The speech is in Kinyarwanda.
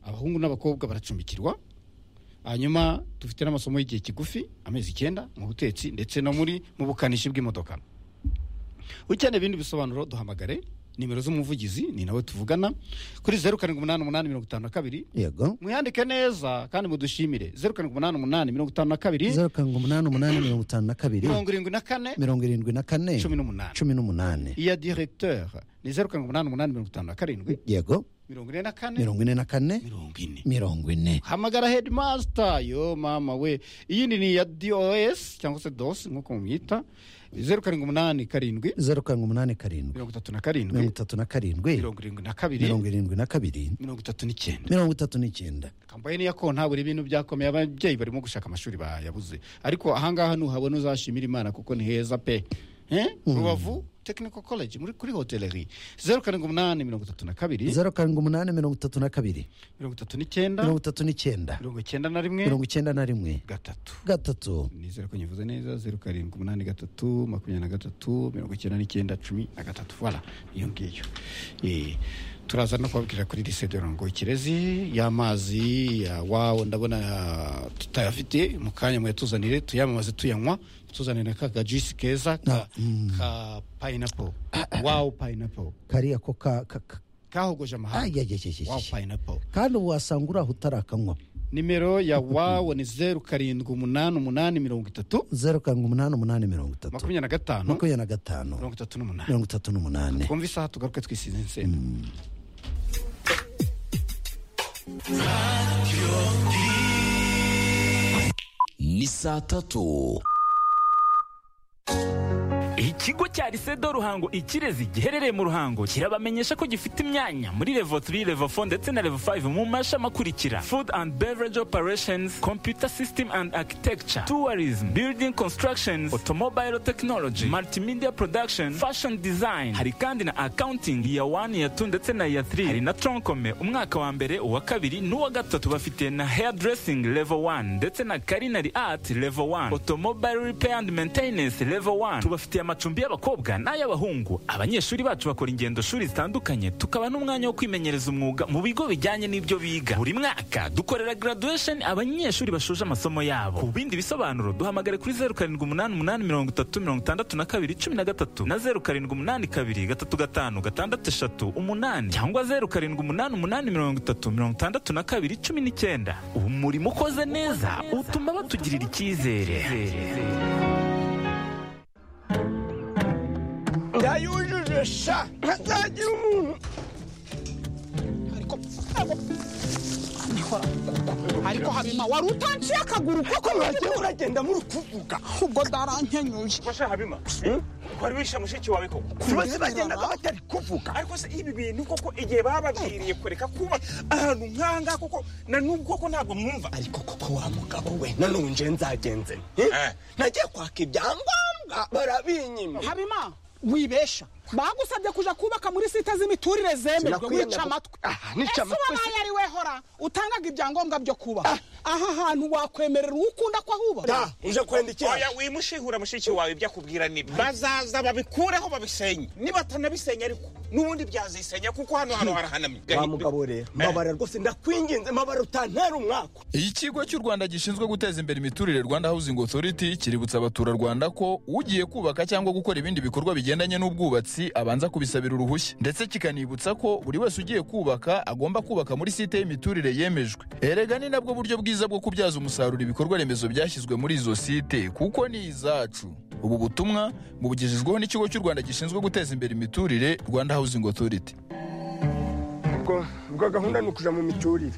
abahungu n'abakobwa baracumbikirwa hanyuma dufite n'amasomo y'igihe kigufi amezi icyenda mu butetsi ndetse no muri mu bukanishi bw'imodoka ukeneye ibindi bisobanuro duhamagare nimero z'umuvugizi ni nawe tuvugana kuri zeru karindwi umunani umunani mirongo itanu na kabiri yego mwiyandike neza kandi mudushimire zeru karindwi umunani umunani mirongo itanu na kabiri zeru karindwi umunani umunani mirongo itanu na kabiri mirongo irindwi na kane mirongo irindwi na kane cumi n'umunani cumi n'umunani iya directeur ni zeru karindwi umunani umunani mirongo itanu na karindwi yego mirongo ine na kane mirongo ine na kane mirongo ine mirongo ine hamagara headmaster yo mama we iyindi ni iya dos cyangwa se dos nk'uko mumwita zeru karindwi umunani karindwi zeru karindwi umunani karindwi mirongo itatu na mirongo karindwi itatu na karindwi mirongo irindwi na kabiri mirongo irindwi na kabiri mirongo itatu n'icyenda mirongo itatu n'icyenda kambaye niya konta buri bintu byakomeye ababyeyi barimo gushaka amashuri bayabuze ariko ahangaha nuhabona uzashimira imana kuko ni heza pe Eh? rubavu technical college muri kuri hoteleri zeru karindwi umunani mirongo itatu na kabiri zeru karindwi umunani mirongo itatu na kabiri mirongo itatu n'icyenda mirongo itatu n'icyenda mirongo icyenda na rimwe mirongo icyenda na rimwe gatatu gatatu nizera ko nyivuze neza zeru karindwi umunani gatatu makumyabiri na gatatu mirongo icyenda n'icyenda cumi na gatatu voilà iyo ngiyo Eh, turaza no kubabwira kuri lycée de ngo ikirezi y'amazi ya wawo ndabona ah, tutayafite mu kanya muyatuzanire tuyamamaze tuyanywa tuzanire na ka kajisi keza ka, ka pineapple wawo pineapple kariya ko ka ka- ka- kahogoje amahanga ayayayayayay. wawo pineapple kandi ubu wasanga uraho utarakanywa nimero ya wawo ni zeru karindwi umunani umunani mirongo itatu zeru karindwi umunani umunani mirongo itatu makumyabiri na gatanu makumyabiri na gatanu mirongo itatu n'umunani mirongo itatu n'umunani twumve isaha tugaruke twisize insenda ni saa tatu ikigo cya risedo ruhango ikirezi giherereye mu ruhango kirabamenyesha ko gifite imyanya muri level 3 level 4 ndetse na level 5 mu mashami akurikira food and beverage operations computer system and architecture tourism building constructions automobile technology multimedia production fashion design hari kandi na accounting iya 1 iya 2 ndetse na iya 3 hari na tronkome umwaka wa mbere uwa kabiri n'uwa gatatu bafite na hairdressing level 1 ndetse na culinary art level 1 automobile repair and maintenance level 1 tubafitiye amacumbi y'abakobwa n'ay'abahungu abanyeshuri bacu bakora ingendo shuri zitandukanye tukaba n'umwanya wo kwimenyereza umwuga mu bigo bijyanye n'ibyo biga buri mwaka dukorera graduation abanyeshuri bashoje amasomo yabo ku bindi bisobanuro duhamagare kuri 0788636213 na 0782835638 cyangwa 0788836219 umurimo ukoze neza utuma batugirira icyizere yayujuje sha ntazagira umuntu ariko ariko habima wari utanciye akaguru koko mwagiye uragenda muri kuvuga ubwo darankenyuje Basha Habima. Wari wishe mushiki wawe koko. bose bagendaga batari kuvuga Ariko se ibi bintu koko igihe bababwiriye kureka kuba ahantu nkanga koko na nubwo koko ntabwo mwumva. ariko koko wa mugabo we nanone nje nzagenze nte? Eh. nagiye kwaka ibyangombwa barabinyima habima wibesha bagusabye kuja kubaka muri site z'imiturire zemerwa Sinakwiyanga wica ku- amatwi Ah, nica ese amatwi wabaye ari we hora utangaga ibyangombwa byo kuba aha hantu wakwemerera uwo ukunda ko ahubaka ta uje kwandikira Oya wimushihura mushiki wawe ibyo akubwira ni bazaza babikureho babisenye. Nibatanabisenya ariko n'ubundi byazisenya kuko hano hano harahanamye. wa mugabo rero mbabara rwose ndakwinginze mbabara utantera umwaka ikigo cy'u rwanda gishinzwe guteza imbere imiturire rwanda housing authority kiributsa abaturarwanda ko ugiye kubaka cyangwa gukora ibindi bikorwa bigendanye n'ubwubatsi abanza kubisabira uruhushya ndetse kikanibutsa ko buri wese ugiye kubaka agomba kubaka muri site y'imiturire yemejwe erega ni nabwo buryo bwiza bwo kubyaza umusaruro ibikorwa remezo byashyizwe muri izo site kuko ni izacu ubu butumwa bubugejejweho n'ikigo cy'u rwanda gishinzwe guteza imbere imiturire rwanda housing authority ubwo gahunda ni ukuja mu miturire